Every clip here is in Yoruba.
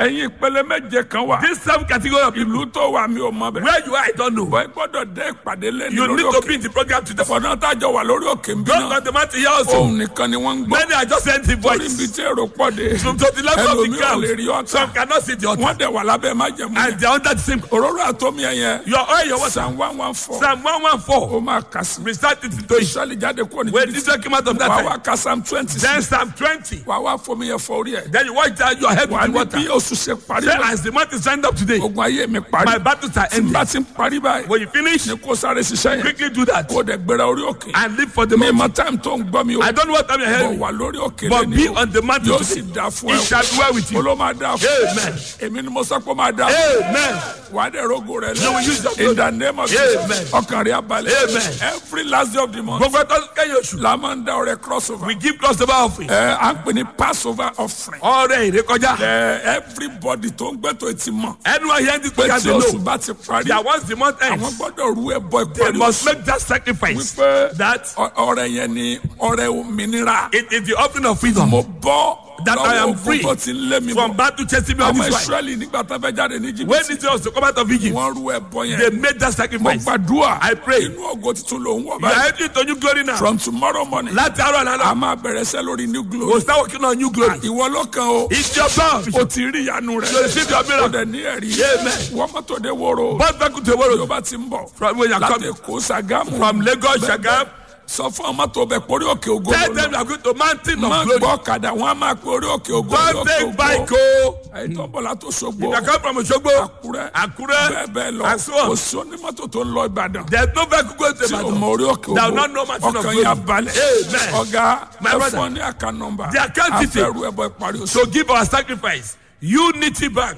ẹ̀yin ìpele méje kan wà. This seven category of people, ìlú tó wà mí ò mọ bẹ́ẹ̀. where you are, I don't know. bọ́ ẹ gbọ́dọ̀ dé ìpàdé lẹ́nu You lórí need to òkè. be in the program today. fọ̀nà tájọ wà lórí òkè ń bí Don't náà. let the matter here also. òun nìkan ni wọ́n ń gbọ́. Many are just empty torí ibi voice. tí èrò pọ̀ dé. From to the level of the ẹlòmíì ò lè rí crowd. ọ̀tá. Some cannot see the altar. wọ́n dẹ̀ wà lábẹ́ májẹ̀mú And yẹn. they are under the same. òróró àtọ́mí ẹ̀yẹ. Your oil, your water. psalm one one four. Psalm 114. ó máa kà sí. Recite it into it. ìṣọ́lì jáde kúrò ní When jìbìtì. Israel came out of that wà time. wá ka psalm twenty. Then Psalm 20. wà wá fomi yẹn fọ orí ẹ̀. Then you watch that your head wà with the ní water. bí oṣù ṣe parí. Say, as the month is signed up today, ogun ayé mi parí. my battles are tí n ending. bá ti ń parí báyìí. When you finish, ní kó sáré ṣiṣẹ́ yẹn. quickly do that. kó dẹ̀ gbéra orí òkè. And live for the mi month. mọ táìmù tó ń gbọ́ mi o. I don't know what time you're bọ̀ hearing. wà lórí òkè But lẹ́ni be o. on the mountain yóò sì today. dá fún It ẹ. shall dwell with you. olóò máa dá fún ẹ. Amen. èmi ni mo sọ pé ó máa dá fún ẹ. Amen. wà á dẹ̀ rogo rẹ You will use your lẹ. in the name of Jesus. Amen. ọkàn rẹ̀ abalẹ̀. Amen. every last day of the month. Gbogbo ẹtọ́ kẹ́yìn oṣù. la máa ń dá ọrẹ crossover. We give crossover offering. ẹ à ń pè ní passover offering. Ọrẹ ìrékọjá. ẹ everybody tó ń gbẹ́tọ̀ etí mọ̀. Anyone hearing this pé program tí dey oṣù know bá ti parí. that once the month àwọn ends, gbọ́dọ̀ rú ẹbọ they ìparí must oṣù. make that sacrifice. wípé That ọ- ọrẹ yẹn ni ọrẹ òmìnira. it is the offering of freedom. mo bọ́ That I am lọ́wọ́ free ogun tó ti ń lé mi From bọ̀. battle chasing me all ọmọ this while. israẹli nígbà tó fẹ́ jáde ní When jìbìtì. Israel was to come out of Egypt, wọ́n rú ẹbọ they yẹn. made that mo sacrifice. gbàdúrà. I pray. inú ògo tuntun ló ń wọ̀ You are báyìí. entering into new glory now. from tomorrow morning. Láti àárọ̀ àná a máa bẹ̀rẹ̀ sẹ́ lórí new glory. We'll start working on new glory. ìwọ ló kàn o. It's your blood. o ti rí ìyanu rẹ. You receive your o miracle. dẹ̀ ní ẹ̀rí. Amen. wọ́n mọ́tò dé wóró. Both back to the yóò world. bá ti ń bọ̀. From where you are láti coming. èkó sàgámù. From Lagos, Bẹ́ẹ̀ Shagam. bẹ́ẹ̀. sọ fún ọmọ tó bẹ pórí òkè ògo Tell lọ. them you are going to mountain má of glory. gbọ́ ọ̀kadà wọn á máa pe orí òkè ògo Don't lórí take òkè bike ògo. o. ẹ̀yin tó ń bọ̀ látò sogbo. You can come from Osogbo, àkúrẹ́. Àkúrẹ́, bẹ́ẹ̀ bẹ́ẹ̀ lọ. and so on. kò sí onímọ́tò tó ń lọ ìbàdàn. There's no vehicle going to tí o Ibadan. mọ orí òkè Thou ògo. not know mountain of ọkàn glory. yà balẹ̀. Amen. ọ̀gá My ẹ brother. fún ọ ní àká nọmba. The account detail. afẹ́rù ẹbọ ìparí oṣù. to give our sacrifice. Unity Bank,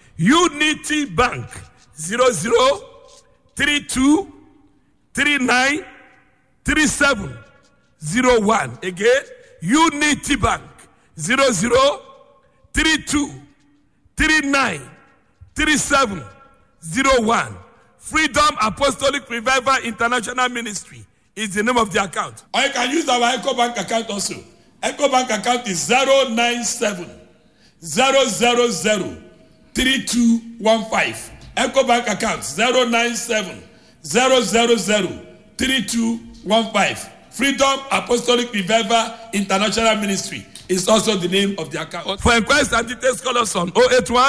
Unity Bank, zero zero three two three nine three seven zero one. Again, Unity Bank, zero zero three two three nine three seven zero one. Freedom Apostolic Revival International Ministry is the name of the account. Or you can use our Echo Bank account also. Echo Bank account is zero nine seven zero zero zero three two one five. Echo Bank account zero nine seven zero zero zero three two one five. Freedom Apostolic Revival International Ministry is also the name of the account. For inquiries and details, call us on 081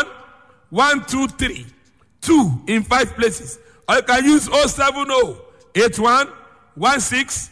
123 2 in five places. Or you can use 070 81 16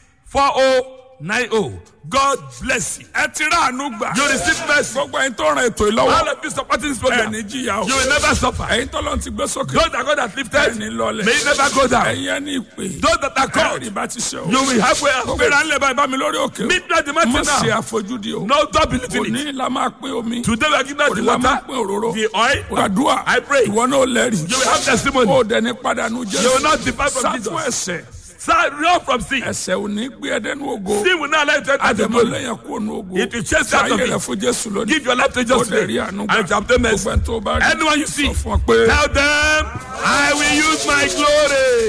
4090. God bless you. ẹ ti rà àánú gbà. You receive mercy. gbogbo ẹyin tó ràn ètò ìlọ́wọ́. All of you supporting this program. ẹni jìyà o. You will never suffer. ẹyin tó lọ́n ti gbé sókè. Those that God has lifted, ẹni lọlẹ̀. may you never go down. ẹyin ẹni ìpè. Those that are called, ẹ̀rí bá ti ṣe o. you will halfway gbéra up. ńlẹ̀ báyìí bá mi lórí òkè o. Meet me at the mo mountain ṣe now. àfojúdi o. No, don't believe in it. òní la máa pín omi. Today we are giving out the òní la máa water, pín òróró. the oil. gbàdúrà. I pray. ìwọ náà lẹ́rìí. You will have testimony. o dẹni padànù jẹ́. You will not depart from sátún Jesus. ẹsẹ̀. Sir, run from sin. ẹsẹ̀ ò ní gbé ẹdẹ́nu ògo. Sin will not let you enter the àdèmọ glory. lẹ́yìn kó nu ògo. It will chase you out of sáyé it. rẹ̀ fún jésù lónìí. Give your life to ó Jesus dẹ̀ rí today. àánú And shall obtain mercy. gbogbo ẹni tó bá rí. Anyone you see, sọ fún ọ pé. tell them, I will use my glory.